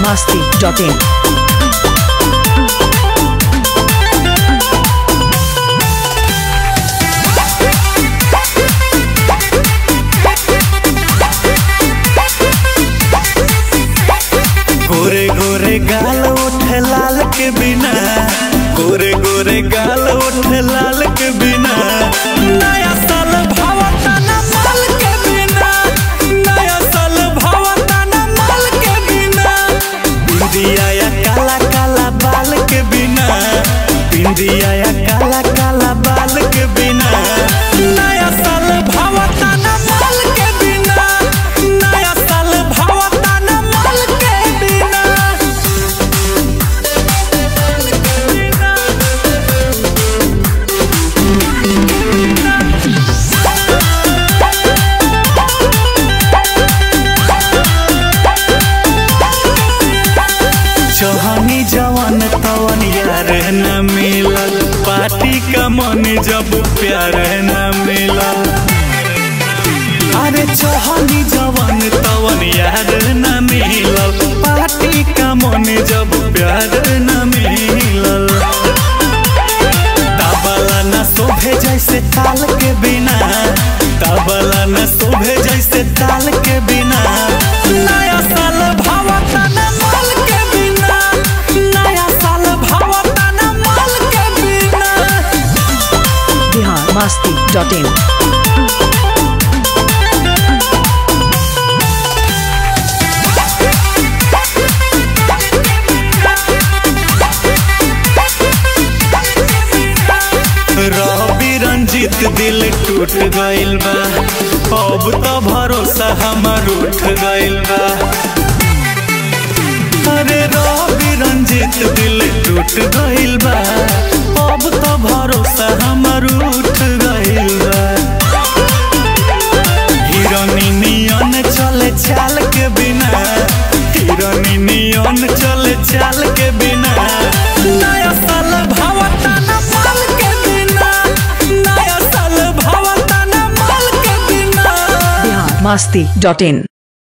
masti.in. गोरे गोरे गाल उठे लाल के बिना गोरे गोरे गाल उठे लाल के बिना नया साल भावता ना माल के बिना नया साल भावता ना माल के बिना बिंदिया या काला काला बाल के बिना बिंदिया या काला काला बाल के बिना नया साल भावता ना माल के बिना नया साल भावता ना माल के बिना चौहानी जवन तवन यार न मिलल पार्टी का मन जब प्यार न मिलल अरे चौहानी जवन तवन यार न मिलल पार्टी का मन जब प्यार न मिलल तबला न शोभे जैसे ताल के बिना तबला न शोभे जैसे ताल के बिना नया साल भावता न माल के बिना नया साल भावता न माल के बिना Bihar masti.in. रवि रंजित दिल टूट गइल बा अब तो भरोसा हमर उठ गइल बा अरे रवि रंजित दिल टूट गइल बा अब तो भरोसा हमर उठ गइल बा हिरोनी नियन चले चाल के बिना हिरोनी नियन चले चाल के बिना नया साल भावता ना माल के बिना नया साल भावता ना माल के बिना Bihar masti.in.